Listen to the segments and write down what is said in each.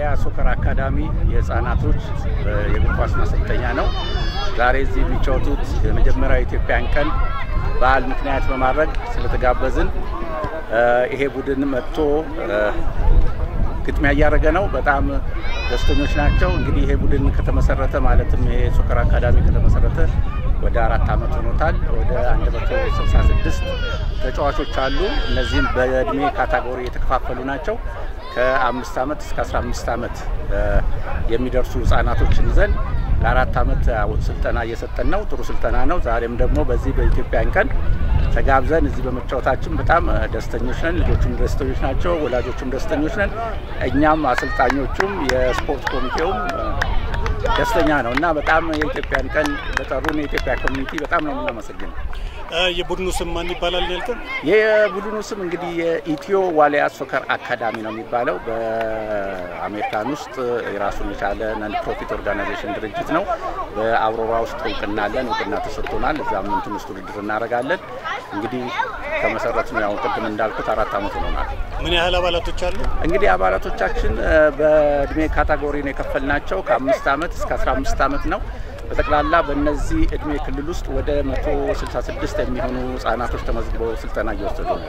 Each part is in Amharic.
ዋሊያ ሶከር አካዳሚ የህፃናቶች የእግር ኳስ ማሰልጠኛ ነው። ዛሬ እዚህ የሚጫወቱት የመጀመሪያ የኢትዮጵያን ቀን በዓል ምክንያት በማድረግ ስለተጋበዝን ይሄ ቡድን መጥቶ ግጥሚያ እያደረገ ነው። በጣም ደስተኞች ናቸው። እንግዲህ ይሄ ቡድን ከተመሰረተ ማለትም ይሄ ሶከር አካዳሚ ከተመሰረተ ወደ አራት ዓመት ሆኖታል። ወደ 166 ተጫዋቾች አሉ። እነዚህም በእድሜ ካታጎሪ የተከፋፈሉ ናቸው። ከአምስት ዓመት እስከ 15 ዓመት የሚደርሱ ህጻናቶችን ይዘን ለአራት ዓመት ስልጠና እየሰጠን ነው። ጥሩ ስልጠና ነው። ዛሬም ደግሞ በዚህ በኢትዮጵያን ቀን ተጋብዘን እዚህ በመጫወታችን በጣም ደስተኞች ነን። ልጆቹም ደስተኞች ናቸው፣ ወላጆቹም ደስተኞች ነን። እኛም አሰልጣኞቹም የስፖርት ኮሚቴውም ደስተኛ ነው እና በጣም የኢትዮጵያን ቀን በጠሩን የኢትዮጵያ ኮሚኒቲ በጣም ነው የምናመሰግነው። የቡድኑ ስም ማን ይባላል ያልከን? የቡድኑ ስም እንግዲህ የኢትዮ ዋሊያ ሶከር አካዳሚ ነው የሚባለው። በአሜሪካን ውስጥ የራሱን የቻለ ነን ፕሮፊት ኦርጋናይዜሽን ድርጅት ነው። በአውሮራ ውስጥ እውቅና አለን፣ እውቅና ተሰጥቶናል። እዛም እንትን ውስጥ ውድድር እናደርጋለን። እንግዲህ ከመሰረት ነው ያው ቅድም እንዳልኩት አራት ዓመት ሆኖናል። ምን ያህል አባላቶች አሉ? እንግዲህ አባላቶቻችን በእድሜ ካታጎሪ ነው የከፈልናቸው ከአምስት ዓመት እስከ 15 ዓመት ነው። በጠቅላላ በእነዚህ እድሜ ክልል ውስጥ ወደ 166 የሚሆኑ ህጻናቶች ተመዝግበው ስልጠና እየወሰዱ ነው።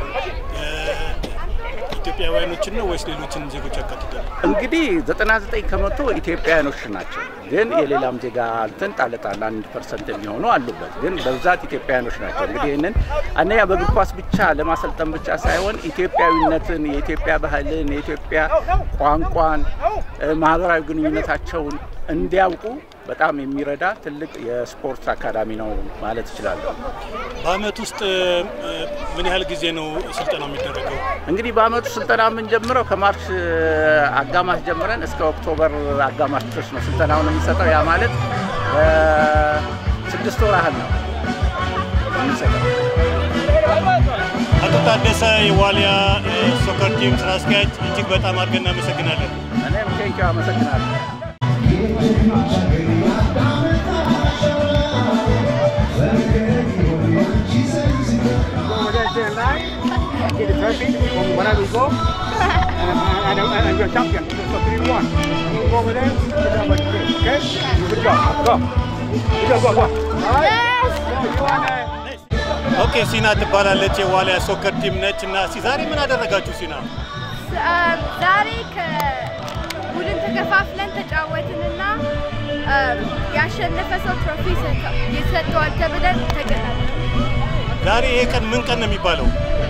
ኢትዮጵያውያኖችን ነው ወይስ ሌሎችን ዜጎች ያካትታል? እንግዲህ 99 ከመቶ ኢትዮጵያውያኖች ናቸው። ግን የሌላም ዜጋ እንትን ጣል ጣል አንድ ፐርሰንት የሚሆኑ አሉበት። ግን በብዛት ኢትዮጵያውያኖች ናቸው። እንግዲህ ይህንን አንደኛ በእግር ኳስ ብቻ ለማሰልጠን ብቻ ሳይሆን ኢትዮጵያዊነትን፣ የኢትዮጵያ ባህልን፣ የኢትዮጵያ ቋንቋን፣ ማህበራዊ ግንኙነታቸውን እንዲያውቁ በጣም የሚረዳ ትልቅ የስፖርት አካዳሚ ነው ማለት እችላለሁ። በአመት ውስጥ ምን ያህል ጊዜ ነው ስልጠናው የሚደረገው? እንግዲህ በአመቱ ስልጠና የምንጀምረው ከማርች አጋማሽ ጀምረን እስከ ኦክቶበር አጋማሽ ድረስ ነው ስልጠናውን የምንሰጠው። ያ ማለት ስድስት ወር ያህል ነው የምንሰጠው። አቶ ታደሰ የዋሊያ ሶከር ቲም ስራ አስኪያጅ፣ እጅግ በጣም አድርገን እናመሰግናለን። እኔም ቴንኪው አመሰግናለሁ። get the trophy from wherever you go, and, and, and, and you're a champion. So 3 1. You go over there, good job what you did. Okay? Good job. Go. Good job, go, go. All right? So you want to. ኦኬ ሲና ትባላለች የዋሊያ ሶከር ቲም ነች እና እስኪ ዛሬ ምን አደረጋችሁ ሲና? ዛሬ ከቡድን ተከፋፍለን ተጫወትንና ያሸነፈ ሰው ትሮፊ ይሰጠዋል ተብለን ተገናኘን። ዛሬ ይሄ ቀን ምን ቀን ነው የሚባለው?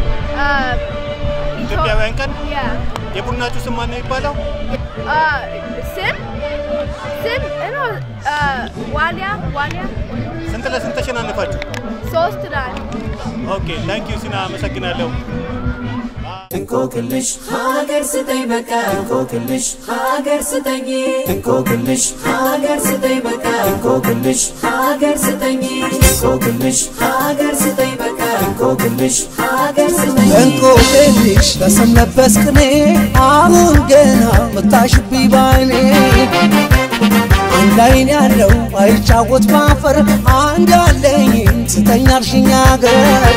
ኢትዮጵያውያን ቀን። ያ የቡድናችሁ ስም ማን ነው የሚባለው? ስም ስም እኖ ዋሊያ ዋሊያ ስንት ለስንት ተሸናነፋችሁ? ሶስት ናል ኦኬ ታንክ ዩ ሲና አመሰግናለሁ። እንቆቅልሽ ሀገር ስጠኝ በቃ እንቆቅልሽ ሀገር ስጠኝ እንቆቅልሽ ሀገር ስጠኝ በቃ እንቆቅልሽ ሀገር ስጠኝ እንቆቅልሽ ሀገር ስጠኝ በቃ እንቆቅልሽ ሀገር ስጠኝ እንቆቅልሽ በስም ለበስ ቅኔ አሁን ገና መታሽብኝ ባይኔ አንድ አይን ያለው አይጫወት ባፈር አንድ አለኝ ስተኛ አልሽኝ አገር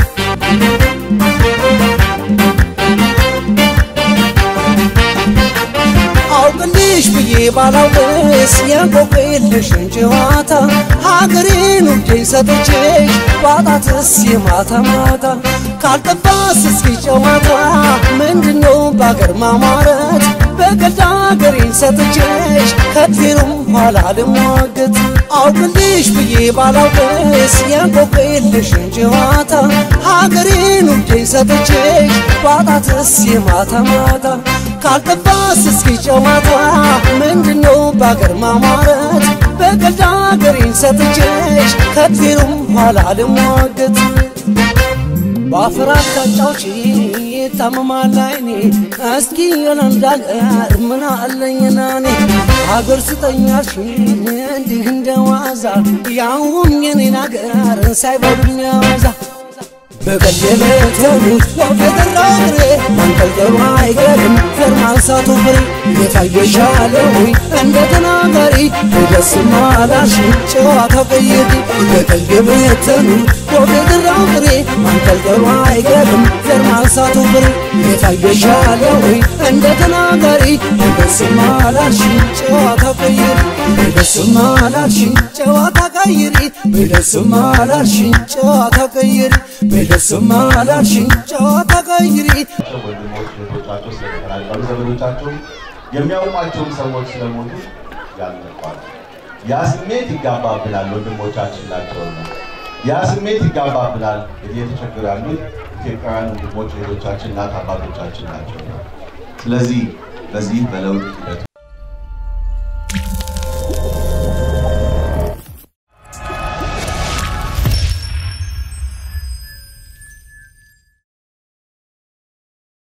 አውቅልሽ ብዬ ባላውቅስ የቆቅልሽን ጨዋታ ሀገሬን ውዴ ሰጥቼሽ ባጣትስ የማታ ማታ ካልጠፋስ እስኪ ጨዋታ ምንድነው በአገር ማማረት በቀልድ ሀገሬን ሰጥቼሽ ከፊሩም ኋላ ልሟገት አውቅልሽ ብዬ ባላውቅስ የቆቅልሽን ጨዋታ ሀገሬን ውዴ ሰጥቼሽ ባጣትስ የማታ ማታ ካልጠፋስ እስኪ ጨዋታ ምንድነው በአገር ማማረት በቀልድ ሀገሬን ሰጥቼሽ ከፊሩም ኋላ ልሟገት በአፈር አታጫውቺ ታመማል አይኔ እስኪ የለንድ አገር ምን አለኝና እኔ አገር ስጠኛሽ እንዲህ እንደ ዋዛ ያውም የኔን አገር ሳይበሉኝ ያዋዛ በቀደመተኑት ወፈደራ እግሬ ማንጠልጠሉ አይቀርም ፍር ማንሳቱ ፍሬ የታየሻለው እንደ ተናጋሪ ደስማ አላልሽ ጨዋታው ቀይሪ በቀደመተኑት ወፍ የዘራው ፍሬ ማንጠልጠሉ አይቀርም ዘር ማንሳቱ ፍሬ የታየሻለው ወይ እንደ ተናጋሪ በስማ ላልሽኝ ጨዋታ ቀይሪ በስማ ላልሽኝ ጨዋታ ቀይሪ በስማ ላልሽኝ ጨዋታ ቀይሪ በስማ ላልሽኝ ጨዋታ ቀይሪ ወንድሞች እህቶቻቸው ስለተፈናቀሉ ዘመዶቻቸው የሚያውቋቸውም ሰዎች ስለሞቱ ያልነቋል። ያ ስሜት ይጋባብናል። ወንድሞቻችን ናቸውና ያ ስሜት ይጋባብናል። እንግዲህ የተቸገሩ ያሉት ኢትዮጵያውያን ወንድሞች እህቶቻችን፣ እናት አባቶቻችን ናቸውና ስለዚህ በዚህ በለውጥ ሂደት